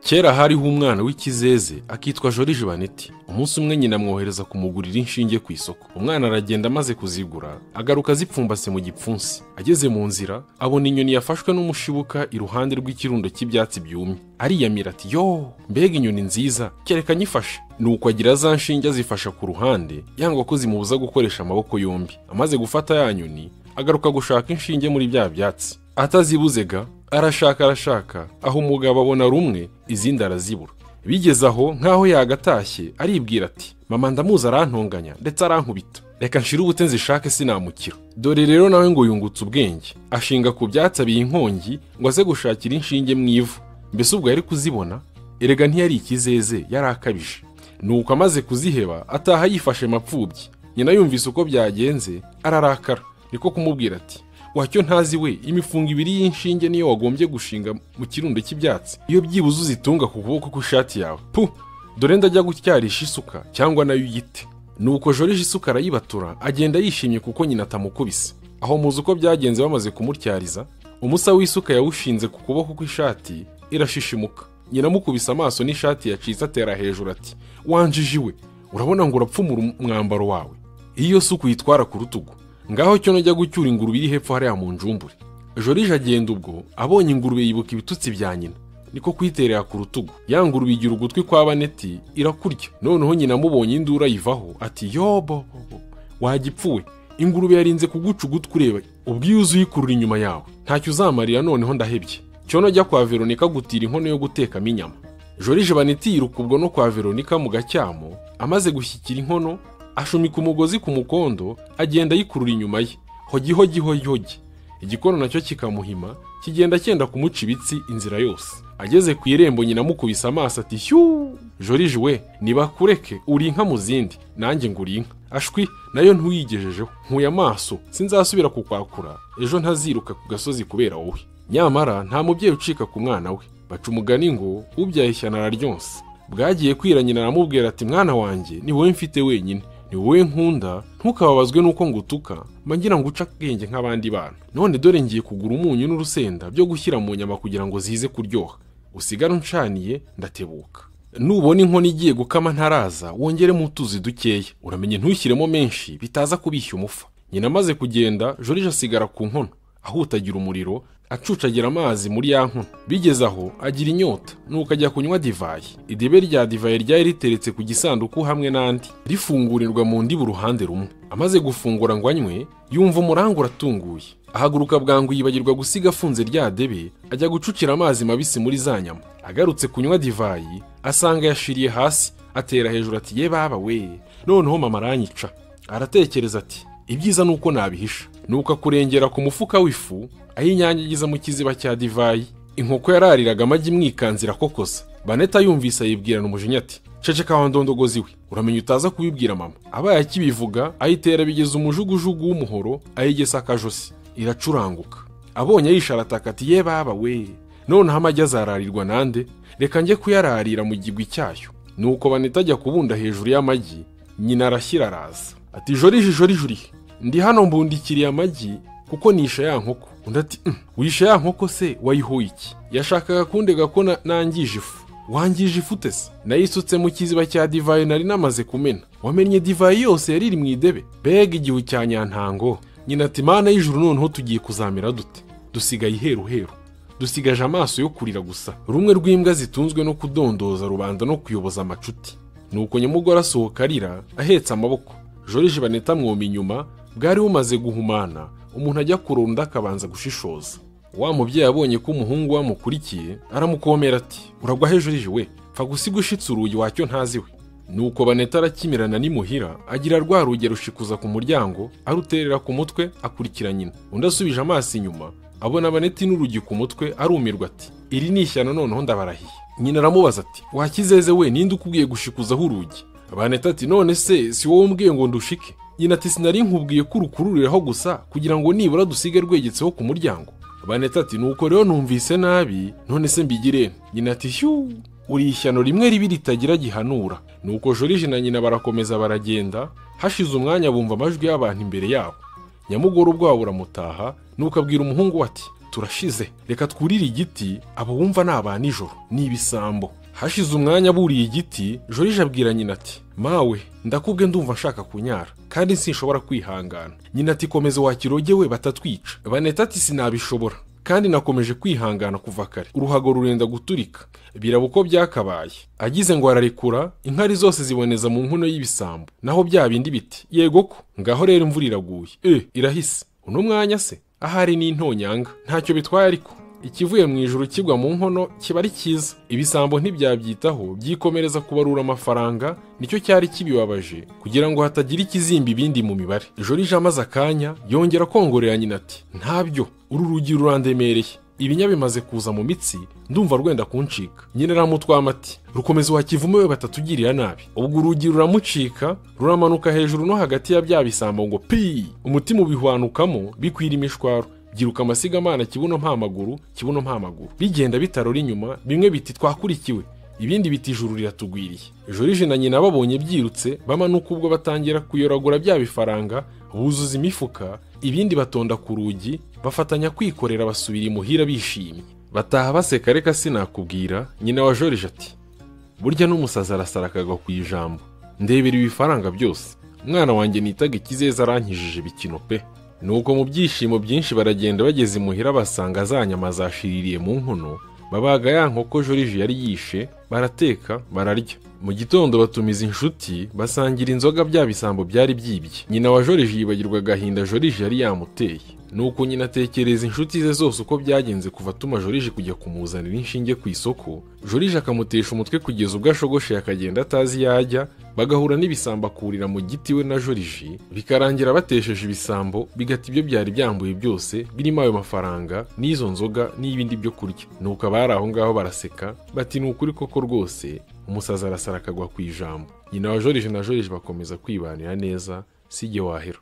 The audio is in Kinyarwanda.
kera hariho umwana w'ikizeze akitwa jorije baneti umunsi umwe nyina amwohereza kumugurira inshinge ku isoko umwana aragenda amaze kuzigura agaruka azipfumbase mu gipfunsi ageze mu nzira abona inyoni yafashwe n'umushibuka iruhande rw'ikirundo cy'ibyatsi byumye ariyamira ati yo mbega inyoni nziza kereka nyifashe nuko agira za nshinge azifasha ku ruhande yanga ko zimubuza gukoresha amaboko yombi amaze gufata ya nyoni agaruka gushaka inshinge muri bya byatsi atazibuze ga arashaka arashaka aho umugabo abona rumwe izindi arazibura bigeze aho nk'aho yagatashye aribwira ati mama ndamuzi arantonganya ndetse arankubita reka nshire ubute nzishake sinamukira dore rero nawe ngo yungutse ubwenge ashinga ku byatsi abiye inkongi ngo aze gushakira inshinge mu ivu mbese ubwo yari kuzibona erega ntiyari ikizeze yari akabije nuko amaze kuziheba ataha yifashe mapfubyi nyina yumvise uko byagenze ararakara niko kumubwira ati wacyo ntazi we imifungo ibiri y'inshinge niyo wagombye gushinga mu kirundo cy'ibyatsi iyo byibuze uzitunga ku kuboko kw'ishati yawe pu dore ndajya gutyarisha isuka cyangwa nayo uyite nuko jorije isuka arayibatura agenda yishimye kuko nyina atamukubise aho muzi uko byagenze bamaze kumutyariza umusa w'isuka yawushinze ku kuboko kw'ishati irashishimuka nyina amukubise amaso n'ishati yacitse atera hejuru ati wanjiji we urabona ngo urapfumura umwambaro wawe iyo suku uyitwara ku rutugu ngaho cyo najya gucyura ingurube iri hepfo hariya mu njumbure jorije agenda ubwo abonye ingurube yibuka ibitutsi bya nyina niko kuyiterera ku rutugu ya ngurube igira ugutwi kwa baneti irakurya noneho nyina amubonye induru ayivaho ati yobo wagipfuwe ingurube yarinze kuguca ugutwi ureba ubwo iyo uzi uyikurura inyuma yawe ntacyo uzamarira noneho ndahebye cyono ajya kwa veronika gutira inkono yo gutekamo inyama jorije baneti yiruka ubwo no kwa veronika mu gacyamo amaze gushyikira inkono ashumika umugozi ku mukondo agenda ayikurura inyuma ye hogi hogi hogi hogi igikono nacyo kikamuhima kigenda cyenda kumuca ibitsi inzira yose ageze ku irembo nyina amukubise amaso ati shyuu jorije we nibakureke uri inka mu zindi nanjye ngo uri inka ashwi nayo ntuyigejejeho nkuye amaso sinzasubira kukwakura ejo ntaziruka ku gasozi kubera wowe nyamara nta mubyeyi ucika ku mwana we baca umugani ngo ubyaye ishyana araryonsa bwagiye kwira nyina aramubwira ati mwana wanjye ni wowe mfite wenyine ni wowe nkunda ntukababazwe n'uko ngutuka mba ngira ngo uce akenge nk'abandi bana none dore ngiye kugura umunyu n'urusenda byo gushyira mu nyama kugira ngo zize kuryoha usigare uncaniye ndatebuka nubona inkono igiye gukama ntaraza wongeremo utuzi dukeya uramenye ntushyiremo menshi bitaza kubishya umufa nyina amaze kugenda jorije asigara ku nkono ahutagira umuriro acucagira amazi muri ya nkono bigeze aho agira inyota nuko ajya kunywa divayi idibe rya divayi ryari riteretse ku gisanduku hamwe n'andi rifungurirwa mu ndiba uruhande rumwe amaze gufungura ngo anywe yumva umurango uratunguye ahaguruka bwangu yibagirwa gusiga afunze rya debe ajya gucukira amazi mabisi muri za nyama agarutse kunywa divayi asanga yashiriye hasi atera hejuru ati ye baba we noneho mama aranyica aratekereza ati ibyiza ni uko nabihisha nuko akurengera ku mufuka w'ifu ayinyanyagiza mu kiziba cya divayi inkoko yarariraga amagi imwikanze irakokoza baneta yumvise ayibwirana umujinya ati ceceka wa ndondogozi we uramenya utaza kubibwira mama abaye akibivuga ayitera bigeze umujugujugu w'umuhoro ayigesa akajosi iracuranguka abonye yisharataka ati ye baba we noneho amagi azararirwa nande reka njye kuyararira mu gigwi cyayo nuko baneta ajya kubunda hejuru y'amagi nyina arashyira araza ati jorije jorije uri ndi hano mbundikiriye amagi kuko nisha ya nkoko undi ati wisha ya nkoko se wayihuye iki yashakaga kundega ko nangije ifu wangije ifu se nayisutse mu kiziba cya divayi nari namaze kumena wamennye divayi yose yari iri mu idebe mbega igihu cya nyantango nyina ati mana y'ijuru noneho tugiye kuzamera dute dusigaye iheru heru dusigaje amaso yo kurira gusa rumwe rw'imbwa zitunzwe no kudondoza rubanda no kuyoboza amacuti nuko nyamugore asohoka arira ahetse amaboko jorije baneta amwoma inyuma bwari bumaze guhumana umuntu ajya kurunda akabanza gushishoza wa mubyeyi abonye ko umuhungu we amukurikiye aramukomera ati uragwa hejuru we pfa gusiga ushitse urugi wacyo ntazi we nuko baneta arakimirana n'imuhira agira rwa rugi rushikuza ku muryango aruterera ku mutwe akurikira nyina undi asubije amaso inyuma abona baneti n'urugi ku mutwe arumirwa ati iri ni ishyano noneho ndabarahiye nyina aramubaza ati wakizeze we ninde ukubwiye gushikuzaho urugi baneta ati none se si wowe umbwiye ngo ndushike nyina ati sinari nkubwiye ko urukururiraho gusa kugira ngo nibura dusige rwegetseho ku muryango baneta ati nuko rero numvise nabi none se mbigire nyina ati shyuu uri ishyano rimwe ribi ritagira gihanura nuko jorije na nyina barakomeza baragenda hashize umwanya bumva amajwi y'abantu imbere yabo nyamugore ubwabo buramutaha nuko abwira umuhungu we ati turashize reka twurire igiti abo wumva ni aba nijoro ni ibisambo hashize umwanya aburiye igiti jorije abwira nyina ati mawe ndakubwe ndumva nshaka kunyara kandi sinshobora kwihangana nyina ati komeza wakirogewe batatwica baneta ati sinabishobora kandi nakomeje kwihangana kuva kare uruhago rurenda guturika biraba uko byakabaye agize ngo ararekura inkari zose ziboneza mu nkono y'ibisambo naho bya bindi biti yego ko ngaho rero imvura iraguye e irahise uno mwanya se ahari ni intonyanga ntacyo bitwaye ariko ikivuye mu ijuru kigwa mu nkono kiba ari cyiza ibisambo ntibyabyitaho byikomereza kubarura amafaranga nicyo cyari kibibabaje kugira ngo hatagira ikizimba ibindi mu mibare ejo rije amaze akanya yongera kongorera nyina ati ntabyo uru rugi rurandemereye ibinya bimaze kuza mu mitsi ndumva rwenda kuncika nyina aramutwama ati rukomeza wakivume we batatugirira nabi ubwo urugi ruramucika ruramanuka hejuru no hagati ya bya bisambo ngo pi umutima ubihwanukamo bikwira imishwaro giruka amasigamana kibuno mpamaguru kibuno mpamaguru bigenda bitarora inyuma bimwe biti twakurikiwe ibindi biti ijuru riratugwiriye jorije na nyina babonye byirutse bamanuka ubwo batangira kuyoragura bya bifaranga buzuza imifuka ibindi batonda ku rugi bafatanya kwikorera basubira imuhira bishimye bataha baseka reka sinakubwira nyina wa jorije ati burya n'umusazi arasara akagwa ku ijambo ndebera ibifaranga byose umwana wanjye nitaga ikizeza arankijije bikino pe nuko mu byishimo byinshi baragenda bageze imuhira basanga za nyama zashiririye mu nkono babaga ya nkoko jorije yari yishe barateka bararya mu gitondo batumiza inshuti basangira inzoga bya bisambo byari byibye nyina wa jorije yibagirwa agahinda jorije yari yamuteye nuko nyina atekereza inshuti ze zose uko byagenze kuva atuma jorije kujya kumuzanira inshinge ku isoko jorije akamutesha umutwe kugeza ubwo ashogoshe akagenda atazi iyo ajya bagahura n'ibisambo akurira mu giti we na jorije bikarangira batesheje ibisambo bigata ibyo byari byambuye byose birimo ayo mafaranga n'izo nzoga n'ibindi byo kurya nuko abari aho ngaho baraseka bati ni ukuri koko rwose umusazi arasara akagwa ku ijambo nyina wa jorije na jorije bakomeza kwibanira neza si igihe wahera